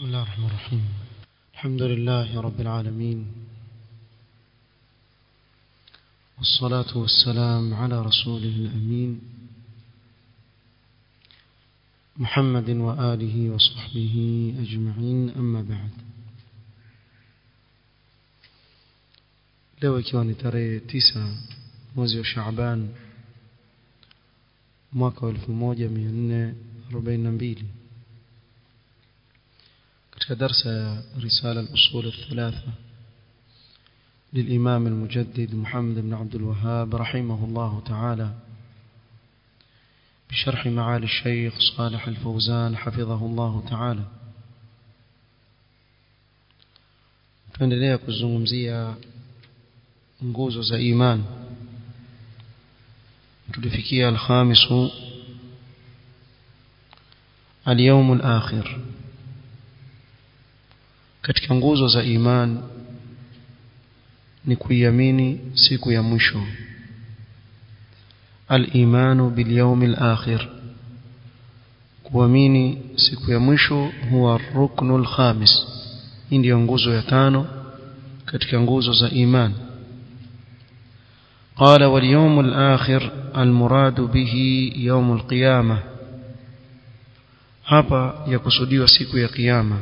بسم الله الرحمن الرحيم الحمد لله رب العالمين والصلاة والسلام على رسوله الأمين محمد وآله وصحبه أجمعين أما بعد leo ikiwa ni tarehe tisa mwezi wa Shaaban mwaka wa 1442 katika darsa ya risala al-usul al-thalatha للإمام المجدد محمد بن عبد الوهاب رحمه الله تعالى بشرح معالي الشيخ صالح الفوزان حفظه الله تعالى tuendelea kuzungumzia nguzo za iman tulifikia alkhamisu اليوم الآخر katika nguzo za iman ni kuiamini siku ya mwisho al-imanu bil yawmil akhir kuamini siku ya mwisho huwa ruknul khamis hii ndio nguzo ya tano katika nguzo za iman قال واليوم الآخر المراد به يوم القيامة hapa yakusudiwa siku ya kiyama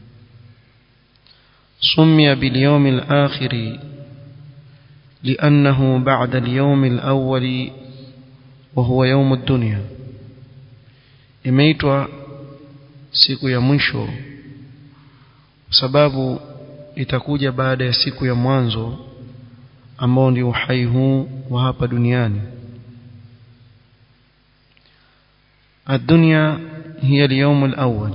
سمي باليوم الآخر لأنه بعد اليوم الأول وهو يوم الدنيا imeitwa siku ya mwisho sababu itakuja baada ya siku ya mwanzo ambao ndio uhai huu wa hapa duniani الدنيا هي اليوم الأول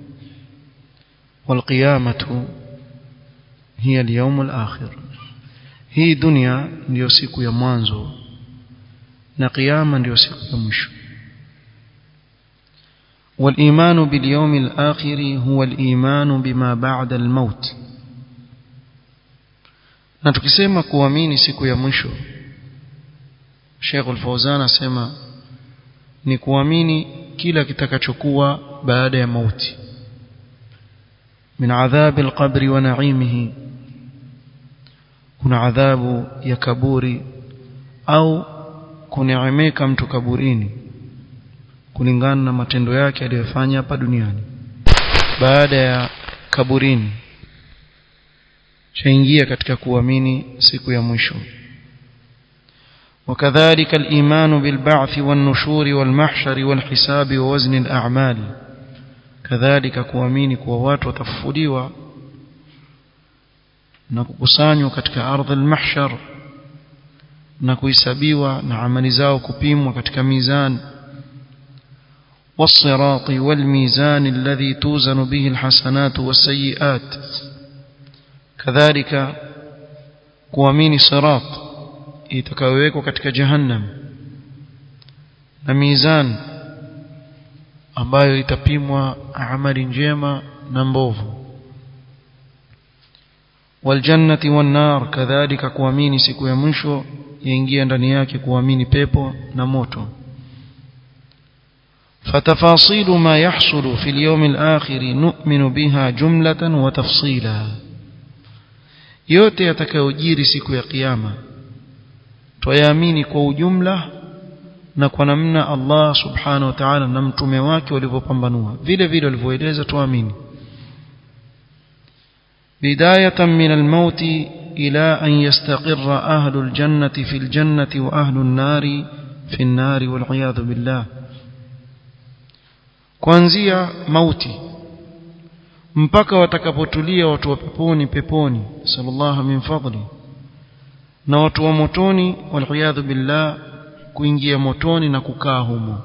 والقيامة هي اليوم الآخر hii dunia ndiyo siku ya mwanzo na kiyama ndiyo siku ya mwisho والإيمان باليوم الآخر هو الإيمان بما بعد الموت na tukisema kuamini siku ya mwisho Sheikh Al-Fawzan asema ni kuamini kila kitakachokuwa baada ya mauti min adhabi al-qabri wa na'imihi kuna adhabu ya kaburi au kuneemeka mtu kaburini kulingana na matendo yake aliyofanya hapa duniani baada ya kaburini chaingia katika kuamini siku ya mwisho وكذلك الإيمان بالبعث والنشور والمحشر والحساب ووزن الأعمال كذلك kuamini kuwa watu watafufuliwa na kukusanywa katika ardhi al-mahshar na kuhesabiwa na amali zao kupimwa katika mizani والصراط والميزان الذي توزن به الحسنات والسيئات كذلك kuamini sirat itakayowekwa katika jahannam na mizan ambayo itapimwa amali njema na mbovu والجنة والنار كذلك kuamini siku ya mwisho yaingia ndani yake kuamini pepo na moto فتفاصيل ما يحصل في اليوم الآخر نؤمن بها جملة وتفصيلا yote yatakayojiri siku ya kiyama twayaamini kwa ujumla na kwa namna Allah subhanahu wa ta'ala na mtume wake walivyopambanua vile vile walivyoeleza tuamini بداية من الموت إلى أن يستقر أهل الجنة في الجنة وأهل النار في النار والعياذ بالله kuanzia mauti mpaka watakapotulia watu wa peponi peponi sallallahu min fadli na watu wa motoni waliyadhu billah kuingia motoni na kukaa humo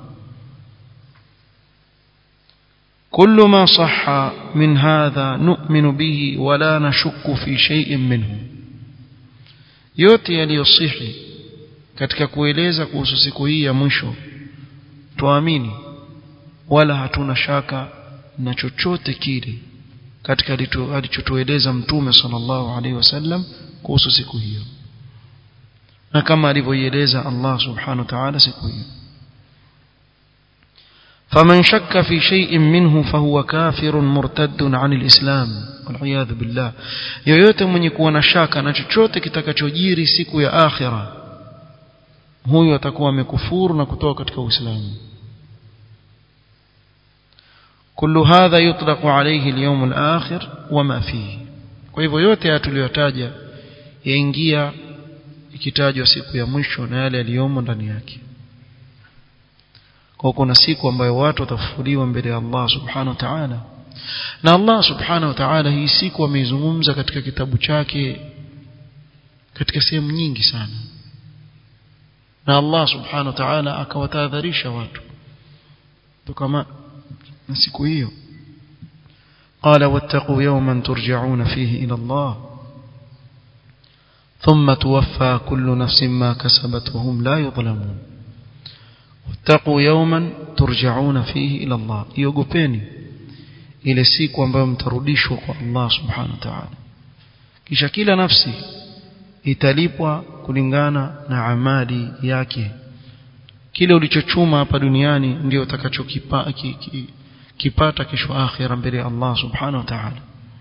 كل ما صح من هذا نؤمن به ولا نشك في شيء منه yote yaliyosihi katika kueleza kuhusu siku hii ya mwisho tuamini wala hatuna shaka na chochote kile katika alichotueleza mtume sallallahu alaihi wasallam kuhusu siku hiyo na kama alivyoieleza Allah subhanahu wa ta'ala siku hiyo فمن شك في شيء منه فهو كافر مرتد عن الإسلام والعياذ بالله yoyote mwenye kuwa na shaka na chochote kitakachojiri siku ya akhira huyo atakuwa amekufuru na kutoka katika Uislamu كل هذا يطلق عليه اليوم الآخر وما فيه kwa hivyo yote haya tuliyotaja yaingia ikitajwa siku ya mwisho na yale yaliyomo ndani yake kwa kuna siku ambayo watu watafufuliwa mbele ya Allah subhanahu wa ta'ala na Allah subhanahu wa ta'ala hii siku ameizungumza katika kitabu chake katika sehemu nyingi sana na Allah subhanahu wa ta'ala akawatahadharisha watu kama na siku hiyo قال واتقوا يوما ترجعون فيه إلى الله ثم توفى كل نفس ما كسبت وهم لا يظلمون واتقوا يوما ترجعون فيه إلى الله يوغبيني ile siku ambayo mtarudishwa kwa Allah subhanahu wa ta'ala kisha kila nafsi italipwa kulingana na amali yake kile ulichochuma hapa duniani ndio utakachokipata ki, ki, kipata kesho akhira mbele ya Allah subhanahu wa ta'ala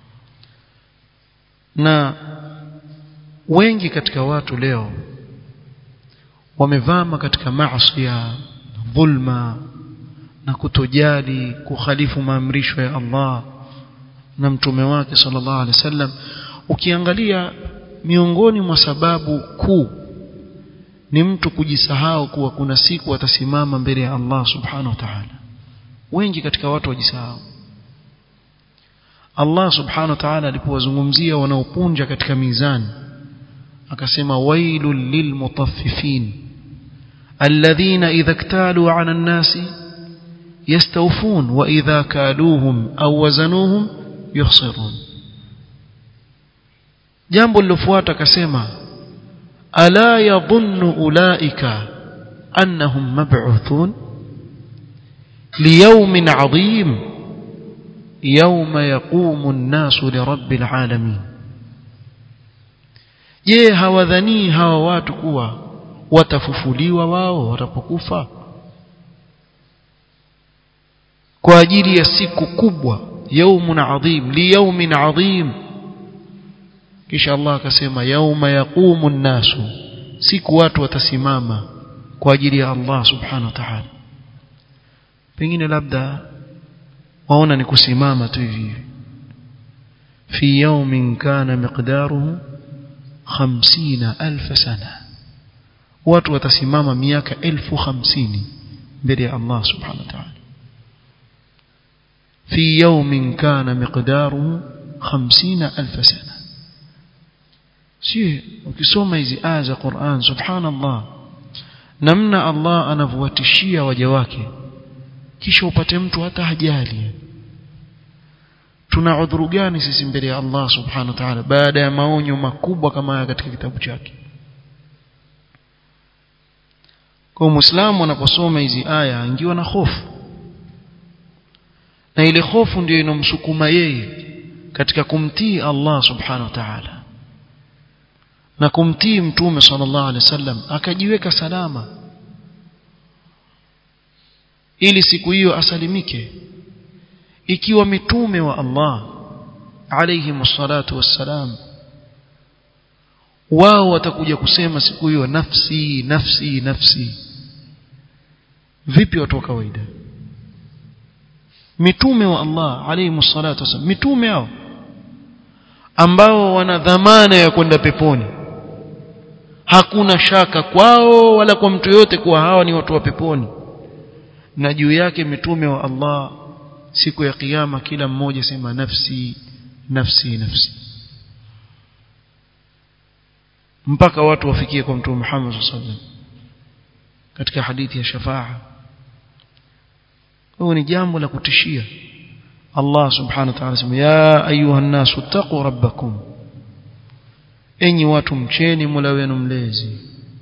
na wengi katika watu leo wamevama katika maasi dhulma na kutojali kukhalifu maamrisho ya Allah na mtume wake sallallahu alaihi wasallam ukiangalia miongoni mwa sababu kuu ni mtu kujisahau kuwa kuna siku atasimama mbele ya Allah subhanahu wa ta'ala wengi katika watu wajisahau Allah subhanahu wa ta'ala alipowazungumzia wanaopunja katika mizani akasema wailul lilmutaffifin alladhina idha iktalu 'ala an-nasi yastawfun wa idha kaluhum aw wazanuhum yukhsirun jambo lilofuata akasema ala yadhunnu ulaika annahum mab'uthun ليوم عظيم يوم يقوم الناس لرب العالمين je hawadhanii hawa watu kuwa watafufuliwa wao watapokufa kwa ajili ya siku kubwa yaumun adhim li yaumin adhim kisha Allah akasema yauma yaqumu nnasu siku watu watasimama kwa ajili ya Allah subhanahu wa ta'ala pengine labda waona ni kusimama tu hivi fi yawmin kana miqdaruhu 50000 sana watu watasimama miaka 1050 mbele ya Allah subhanahu wa ta'ala fi yawmin kana miqdaruhu 50000 sana si ukisoma hizi aya za Qur'an subhanallah namna Allah anavyowatishia waja wake kisha upate mtu hata hajali tuna udhuru gani sisi mbele ya Allah subhanahu wa ta'ala baada ya maonyo makubwa kama haya katika kitabu chake kwa muislamu anaposoma hizi aya angiwa na hofu na ile hofu ndio inomsukuma yeye katika kumtii Allah subhanahu wa ta'ala na kumtii mtume sallallahu alaihi wasallam akajiweka salama ili siku hiyo asalimike ikiwa mitume wa Allah alayhi msalatu wassalam wao watakuja kusema siku hiyo nafsi nafsi nafsi vipi watu wa kawaida mitume wa Allah alayhi msalatu wassalam mitume hao ambao wana dhamana ya kwenda peponi hakuna shaka kwao wala kwa mtu yote kuwa hawa ni watu wa peponi na juu yake mitume wa Allah siku ya kiyama kila mmoja sema nafsi nafsi nafsi mpaka watu wafikie kwa mtume Muhammad sallallahu alaihi wasallam katika hadithi ya shafaa huo ni jambo la kutishia Allah subhanahu wa ta'ala sema ya ayuha nasu taqu rabbakum enyi watu mcheni Mola wenu mlezi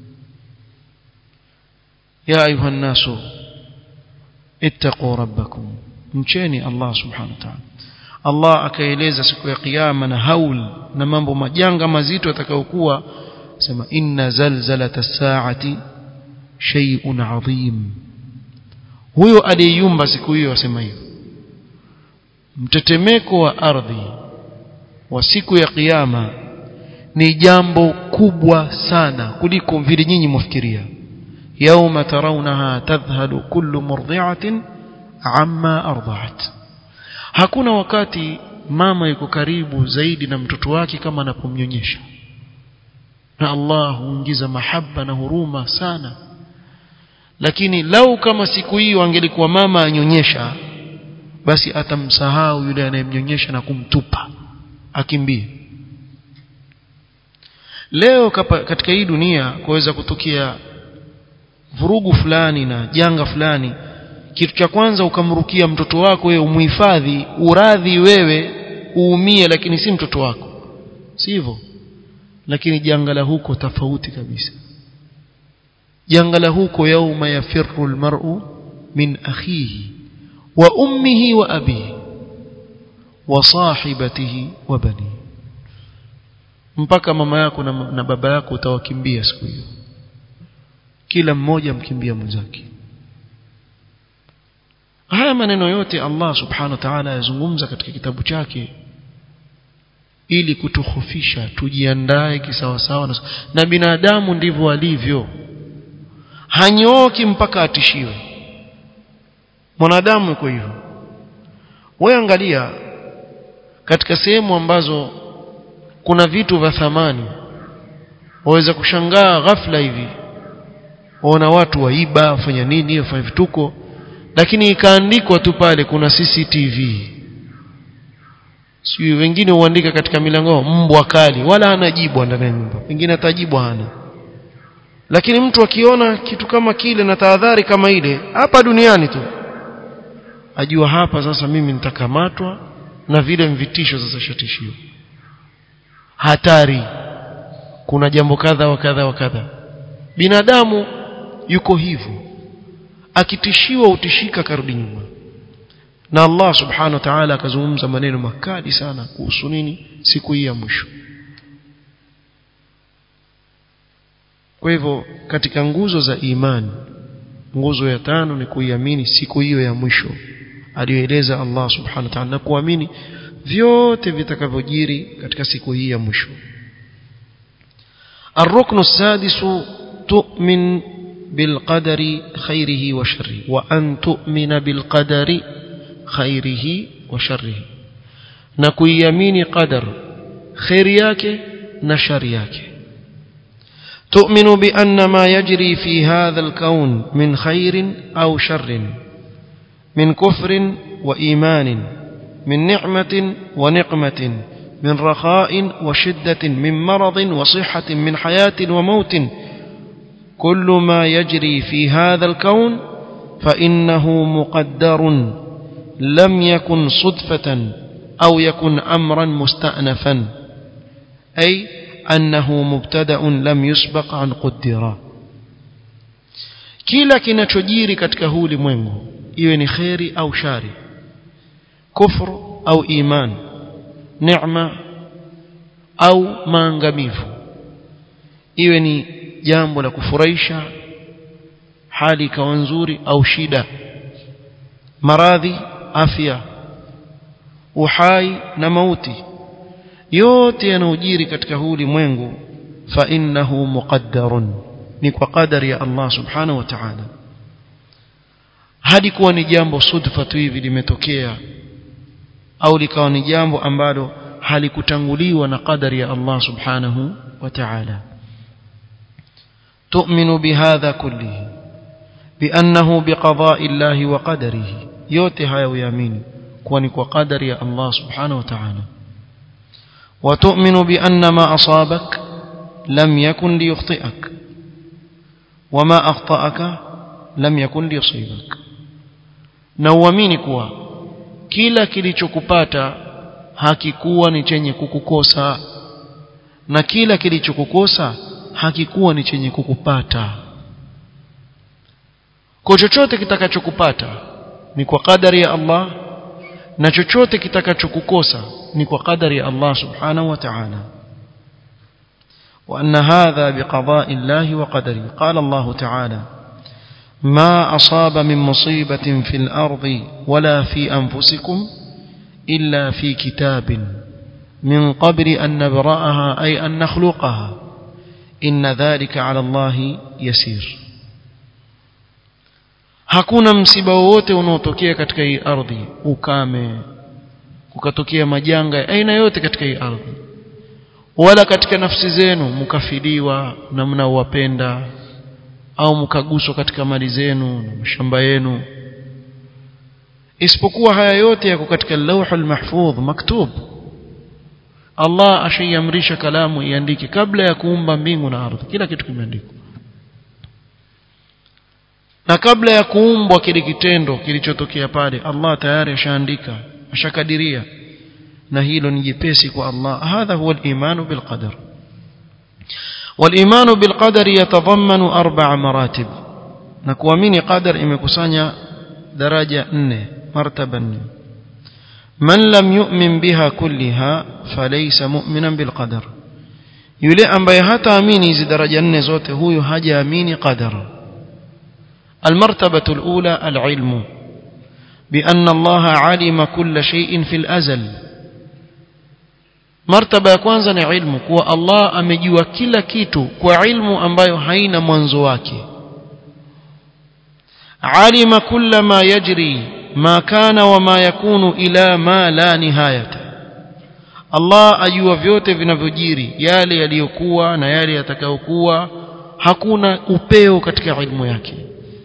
ya ayuha nasu ittaqu rabbakum mcheni Allah subhanahu wa ta'ala Allah akaeleza siku ya kiyama na haul na mambo majanga mazito yatakayokuwa sema inna zalzalata as-sa'ati shay'un 'azim huyo aliyeyumba siku hiyo asema hivyo mtetemeko wa ardhi wa siku ya kiyama ni jambo kubwa sana kuliko vile nyinyi mwafikiria yauma tarawnaha tadhhalu kullu murdi'atin amma arda'at hakuna wakati mama yuko karibu zaidi na mtoto wake kama anapomnyonyesha na Allah huingiza mahaba na huruma sana lakini lau kama siku hiyo angelikuwa mama anyonyesha basi atamsahau yule anayemnyonyesha na kumtupa akimbie leo kapa, katika hii dunia kuweza kutokea vurugu fulani na janga fulani kitu cha kwanza ukamrukia mtoto wako wewe umhifadhi uradhi wewe uumie lakini si mtoto wako si hivyo lakini janga la huko tofauti kabisa janga la huko yauma yafirru almar'u min akhihi wa ummihi wa abihi wa sahibatihi wa banihi mpaka mama yako na, na baba yako utawakimbia siku hiyo kila mmoja mkimbia mwenzake haya maneno yote Allah subhanahu wa ta'ala yazungumza katika kitabu chake ili kutukhofisha tujiandae kisawasawa na, na binadamu ndivyo alivyo hanyooki mpaka atishiwe mwanadamu yuko hivyo wewe angalia katika sehemu ambazo kuna vitu vya thamani waweza kushangaa ghafla hivi waona watu waiba wafanya nini wafanya vituko lakini ikaandikwa tu pale kuna CCTV sio wengine huandika katika milango mbwa kali wala hana jibu ndani ya nyumba wengine atajibu hana lakini mtu akiona kitu kama kile na tahadhari kama ile hapa duniani tu ajua hapa sasa mimi nitakamatwa na vile mvitisho sasa shatishio hatari kuna jambo kadha wa kadha wa kadha binadamu yuko hivyo akitishiwa utishika karudi nyuma na Allah subhanahu wa ta'ala akazungumza maneno makali sana kuhusu nini siku hii ya mwisho kwa hivyo katika nguzo za imani nguzo ya tano ni kuiamini siku hiyo ya mwisho aliyoeleza Allah subhanahu wa ta'ala na kuamini vyote vitakavyojiri katika siku hii ya mwisho الركن السادس تؤمن بالقدر خيره وشره وأن تؤمن بالقدر خيره وشره نكويمين قدر خير yake na shari yake تؤمن بأن ما يجري في هذا الكون من خير أو شر من كفر وإيمان من نعمة ونقمة من رخاء وشدة من مرض وصحة من حياة وموت كل ما يجري في هذا الكون فإنه مقدر لم يكن صدفة أو يكن أمرا مستأنفا أي أنه مبتدأ لم يسبق عن قدرا kila kinachojiri katika huu ulimwengu iwe ni kheri au shari kufru au iman neema au maangamivu iwe ni jambo la kufurahisha hali ikawa nzuri au shida maradhi afya uhai na mauti yote yanayojiri katika huu ulimwengu fa innahu muqaddarun ni kwa qadari ya Allah subhanahu wa ta'ala hadi kuwa ni jambo sudfa tu hivi limetokea au likawa ni jambo ambalo halikutanguliwa na qadari ya Allah subhanahu wa ta'ala تؤمن بهذا كله بأنه بقضاء الله وقدره yote haya uyaamini kuwa ni kwa qadari ya Allah subhanahu wa ta'ala وتؤمن بأن ما أصابك لم يكن ليخطئك وما أخطأك لم يكن ليصيبك na uamini kuwa kila kilichokupata hakikuwa ni chenye kukukosa na kila kilichokukosa hakikuwa ni chenye kukupata kwa chochote kitakachokupata ni kwa kadari ya Allah na chochote kitakachokukosa ni kwa kadari ya Allah subhanahu wa ta'ala وأن هذا بقضاء الله وقدره قال الله تعالى ما أصاب من مصيبة في الأرض ولا في أنفسكم إلا في كتاب من قبل أن نبرأها أي أن نخلقها إن ذلك على الله يسير hakuna msiba wowote unaotokea katika hii ardhi ukame kukatokea majanga ya aina yote katika hii ardhi wala katika nafsi zenu mkafiliwa na mnaowapenda au mkaguswa katika mali zenu na mashamba yenu isipokuwa haya yote yako katika lauhul mahfudh maktub Allah ashaiamrisha kalamu iandike kabla ya kuumba mbingu na ardhi kila kitu kimeandikwa na kabla ya kuumbwa kile kitendo kilichotokea pale Allah tayari ashaandika ashakadiria na hilo ni jepesi kwa Allah hadha huwa al-iman bil qadar والإيمان بالقدر يتضمن أربع مراتب نكوامين قدر إمكسانيا درجة نة مرتبة نة من لم يؤمن بها كلها فليس مؤمنا بالقدر yule ambaye hataamini hizi daraja nne zote huyu hajaamini qadar almartabatu alula alilmu بأن الله علم كل شيء في الأزل martaba ya kwanza ni ilmu kuwa Allah amejua kila kitu kwa ilmu ambayo haina mwanzo wake alima kulla ma yajri ma kana wa ma yakunu ila ma la nihayata Allah ajua vyote vinavyojiri yale yaliyokuwa na yale yatakayokuwa hakuna upeo katika ilmu yake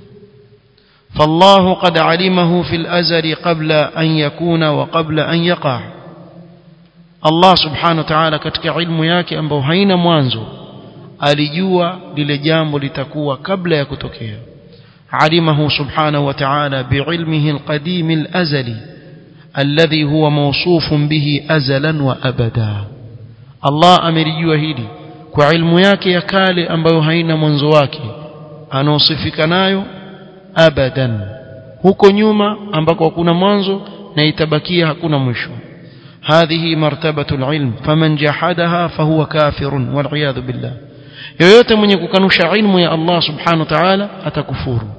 فالله قد علمه في الأزل قبل أن يكون وقبل أن يقع Allah subhanahu wa ta'ala katika ilmu yake ambayo haina mwanzo alijua lile jambo litakuwa kabla ya kutokea alimahu subhanahu wa ta'ala biilmihi alqadim alazali alladhi huwa mawsufun bihi azalan wa abada Allah amelijua hili kwa ilmu yake ya kale ambayo haina mwanzo wake anaosifika nayo abadan huko nyuma ambako hakuna mwanzo na itabakia hakuna mwisho هذه مرتبة العلم فمن جحدها فهو كافر والعياذ بالله yoyote mwenye kukanusha ilmu ya Allah subhanahu wa ta'ala atakufuru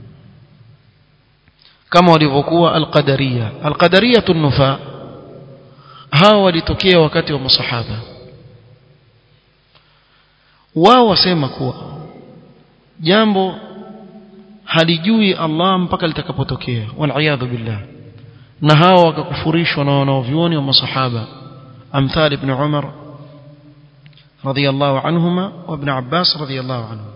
kama walivyokuwa alqadariya alqadariya tunufa hawa walitokea wakati wa masahaba wao wasema kuwa jambo halijui Allah mpaka litakapotokea wal billah na hao wakakufurishwa na wanaovyuoni wa masahaba amthal ibn Umar radiyallahu anhuma wa ibn Abbas radiyallahu anhu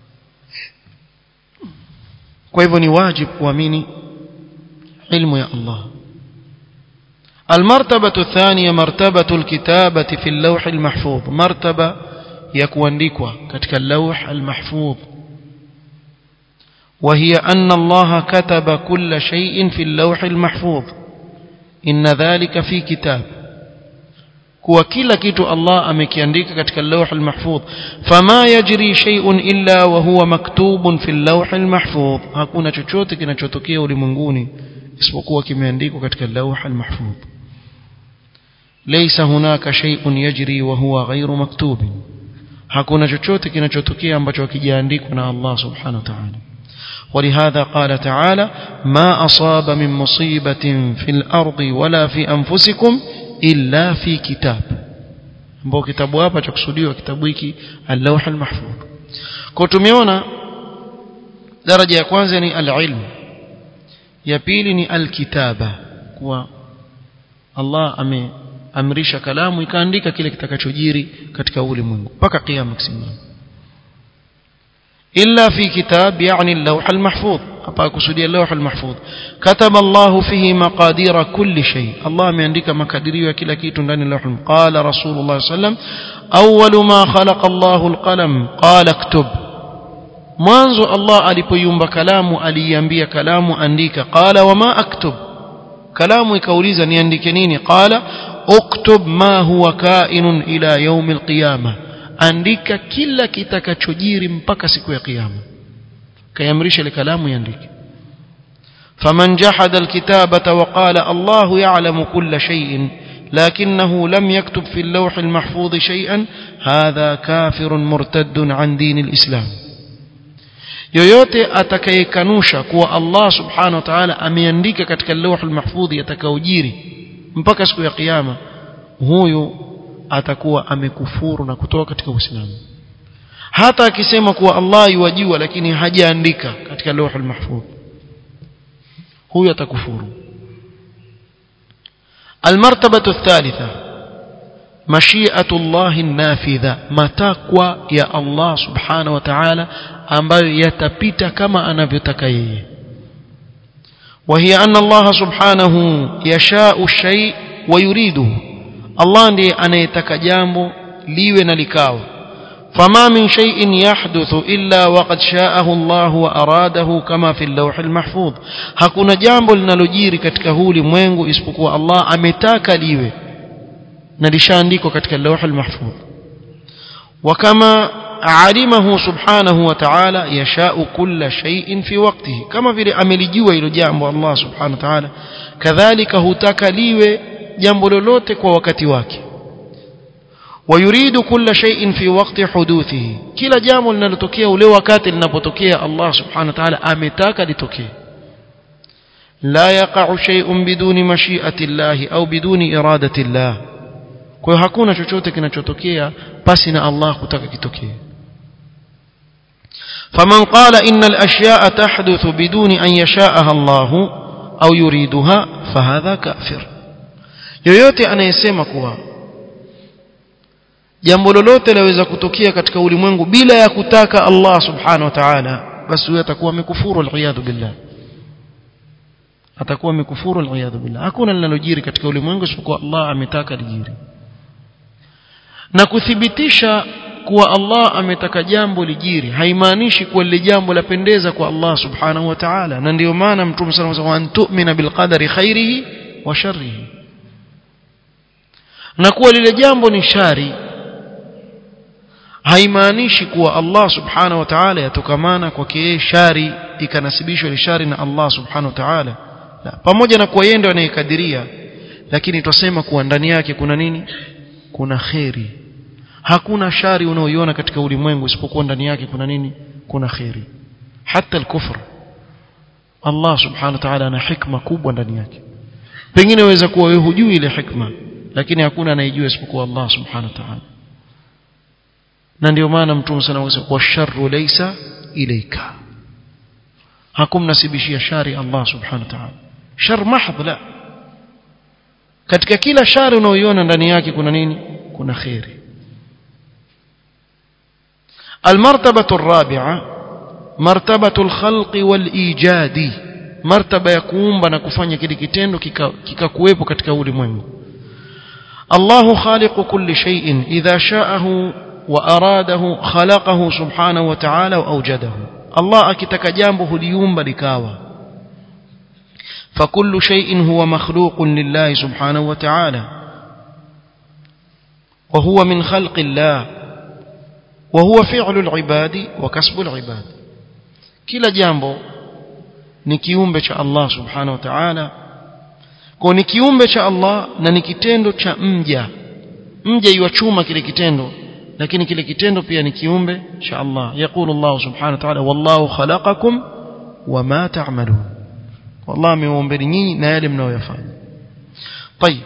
kwa hivyo ni wajibu kuamini ilmu ya Allah المرتبة الثانية مرتبة الكتابة في اللوح المحفوظ مرتبة يكوانديكوا كتك اللوح المحفوظ وهي أن الله كتب كل شيء في اللوح المحفوظ إن ذلك في كتاب kuwa kila kitu Allah amekiandika katika lawh al-mahfudh fama yajri shay'un illa wa huwa maktubun fi al-lawh al-mahfudh hakuna chochote kinachotokea ulimwenguni isipokuwa kimeandikwa katika lawh al-mahfudh laysa hunaka shay'un yajri wa huwa ghayru maktubin hakuna chochote kinachotokea ambacho hakijaandikwa na Allah subhanahu wa ta'ala ولهذا قال تعالى ما أصاب من مصيبة في الأرض ولا في أنفسكم إلا في كتاب ambao kitabu hapa cha kusudiwa kitabu hiki al-lawh al-mahfuz kwa tumeona daraja ya kwanza ni al-ilm ya pili ni al-kitaba kwa Allah ameamrisha kalamu ikaandika kile kitakachojiri katika ulimwengu mpaka kiyama kisimama إلا في كتاب يعني اللوح المحفوظ أقصد اللوح المحفوظ كتب الله فيه مقادير كل شيء الله من عندك مقادير وكل كيت عن اللوح قال رسول الله صلى الله عليه وسلم أول ما خلق الله القلم قال اكتب mwanzo Allah alipoiumba kalamu aliiambia kalamu andika qala wama aktub kalamu ikauliza niandike nini qala uktub ma huwa kainun ila yaumi alqiyamah andika kila kitakachojiri mpaka siku ya kiyama kayamrisha ile kalamu iandike faman jahada alkitabata wa qala Allah ya'lamu kulla shay'in لكنه لم يكتب في اللوح المحفوظ شيئا هذا كافر مرتد عن دين الإسلام yoyote atakayekanusha kuwa Allah subhanahu wa ta'ala ameandika katika lawhul mahfudhi atakaojiri mpaka siku ya kiyama huyu atakuwa amekufuru na kutoka katika Uislamu hata akisema kuwa Allah yuwajua lakini hajaandika katika lawhul mahfudh huyu atakufuru المرتبة الثالثة مشيئة الله النافذة متقوى يا الله سبحانه وتعالى ambayo yatapita kama anavyotaka yeye وهي أن الله سبحانه يشاء الشيء ويريده الله ndiye anayetaka jambo liwe na likawa فما من شيء يحدث إلا وقد شاءه الله وأراده كما في اللوح المحفوظ hakuna jambo linalojiri katika huu ulimwengu isipokuwa Allah ametaka liwe na lishaandikwa katika اللوح المحفوظ وكما علمه سبحانه وتعالى يشاء كل شيء في وقته كما vile amelijua hilo jambo Allah subhanahu wa ta'ala kadhalika hutaka liwe jambo lolote kwa wakati wake ويريد كل شيء في وقت حدوثه kila jambo linalotokea ule wakati linapotokea Allah subhanahu wa ta'ala ametaka litokee لا يقع شيء بدون مشيئة الله أو بدون إرادة الله kwa hiyo hakuna chochote kinachotokea pasi na Allah kutaka kitokee فمن قال إن الأشياء تحدث بدون أن يشاءها الله أو يريدها فهذا كافر yoyote anayesema kuwa jambo lolote laweza kutokea katika ulimwengu bila ya kutaka Allah subhanahu wa ta'ala basi huyo atakuwa amekufuru aliyadhu billah atakuwa amekufuru aliyadhu billah hakuna linalojiri katika ulimwengu isipokuwa Allah ametaka lijiri na kuthibitisha kuwa Allah ametaka jambo lijiri haimaanishi kuwa lile jambo lapendeza kwa Allah subhanahu wa ta'ala na ndio maana mtume sallallahu alayhi wasallam tu'mina bil qadari khairihi wa sharrihi na kuwa lile jambo ni shari haimaanishi kuwa Allah subhanahu wa ta'ala yatokamana kwake yeye shari ikanasibishwa ni shari na Allah subhanahu wa ta'ala la pamoja na kuwa yeye ndio anayekadiria lakini twasema kuwa ndani yake kuna nini kuna kheri hakuna shari unaoiona katika ulimwengu isipokuwa ndani yake kuna nini kuna kheri hata al-kufr Allah subhanahu wa ta'ala ana hikma kubwa ndani yake pengine waweza kuwa wewe hujui ile hikma lakini hakuna anayejua isipokuwa Allah subhanahu wa ta'ala na ndio maana mtume sana anasema washarru laysa ilayka hakumnasibishia shari Allah subhanahu wa ta'ala shar mahdh la katika kila shari unaoiona ndani yake kuna nini kuna khairi المرتبة الرابعة مرتبة الخلق والإيجاد مرتبة يكون بنا kufanya kile kitendo kikakuwepo katika ulimwengu الله خالق كل شيء إذا شاءه وأراده خلقه سبحانه وتعالى وأوجده الله أكتك جامبه ليوم لكاوى فكل شيء هو مخلوق لله سبحانه وتعالى وهو من خلق الله وهو فعل العباد وكسب العباد كلا جامبو ni kiumbe cha Allah subhanahu wa ta'ala kwa ni kiumbe cha Allah na ni kitendo cha mja mja yuachuma kile kitendo lakini kile kitendo pia ni kiumbe cha Allah yakulu Allah subhanahu wa ta'ala wallahu khalaqakum wama ta'malun والله ameumbeni nyinyi na yale mnayoyafanya طيب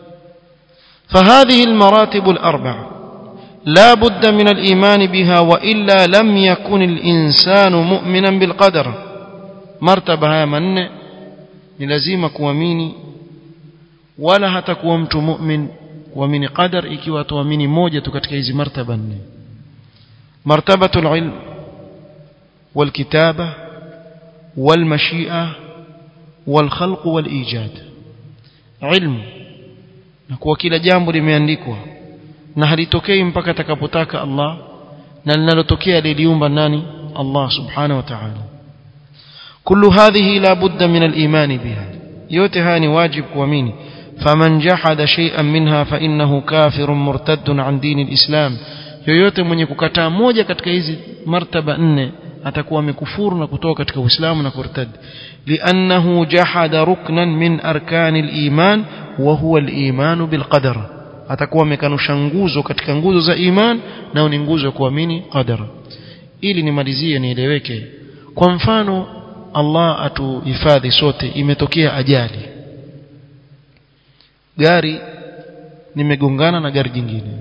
فهذه المراتب الأربع لا بد من الإيمان بها وإلا لم يكن الإنسان مؤمنا بالقدر مرتبة من لازم kuamini wala hata kuwa mtu mu'min kuamini qadar ikiwa tuamini moja tu katika hizi martaba nne martabatul ilm والكتابة والمشيئة والخلق والإيجاد علم na kuwa kila jambo limeandikwa na halitokei mpaka atakapotaka Allah na linalotokea liliumba nani Allah subhanahu wa ta'ala kullu hadhihi la budda min al-iman biha yote haya ni wajib kuamini faman jahada shay'an minha fa innahu kafirun murtaddun an dini al-islam yoyote mwenye kukataa moja katika hizi martaba nne atakuwa amekufuru na kutoka katika Uislamu na kurtad li'annahu jahada ruknan min arkani al-iman wa huwa al-iman bil qadar atakuwa amekanusha nguzo katika nguzo za iman na ni nguzo ya kuamini qadar ili nimalizie nieleweke kwa mfano Allah atuhifadhi sote imetokea ajali gari nimegongana na gari jingine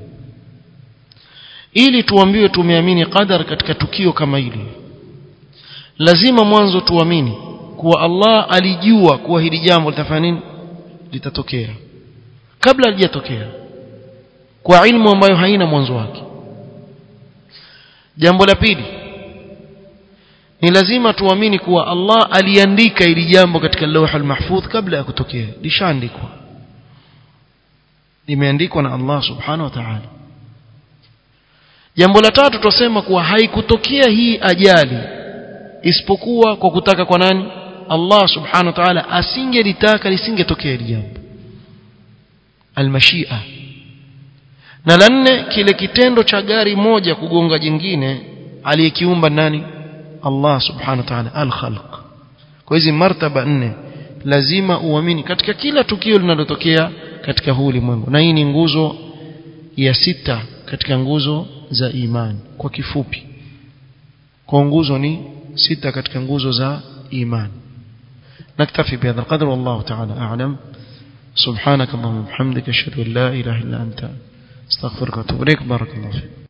ili tuambiwe tumeamini qadar katika tukio kama hili lazima mwanzo tuamini kuwa Allah alijua kuwa hili jambo litafanya nini litatokea kabla halijatokea kwa ilmu ambayo haina mwanzo wake jambo la pili ni lazima tuamini kuwa Allah aliandika hili jambo katika lawh al-mahfudh kabla ya kutokea lishaandikwa limeandikwa na Allah subhanahu wa ta'ala jambo la tatu tusema kuwa haikutokea hii ajali isipokuwa kwa kutaka kwa nani Allah subhanahu wa ta'ala asingelitaka lisingetokea hili jambo almashia na la nne kile kitendo cha gari moja kugonga jingine aliyekiumba nani Allah subhanahu wa ta'ala al-khalq kwa hizi martaba nne lazima uamini katika kila tukio linalotokea katika huu ulimwengu na hii ni nguzo ya sita katika nguzo za imani kwa kifupi kwa nguzo ni sita katika nguzo za imani نكتفي بهذا القدر والله تعالى أعلم سبحانك اللهم وبحمدك أشهد أن لا إله إلا أنت استغفرك واتوب إليك بارك الله فيك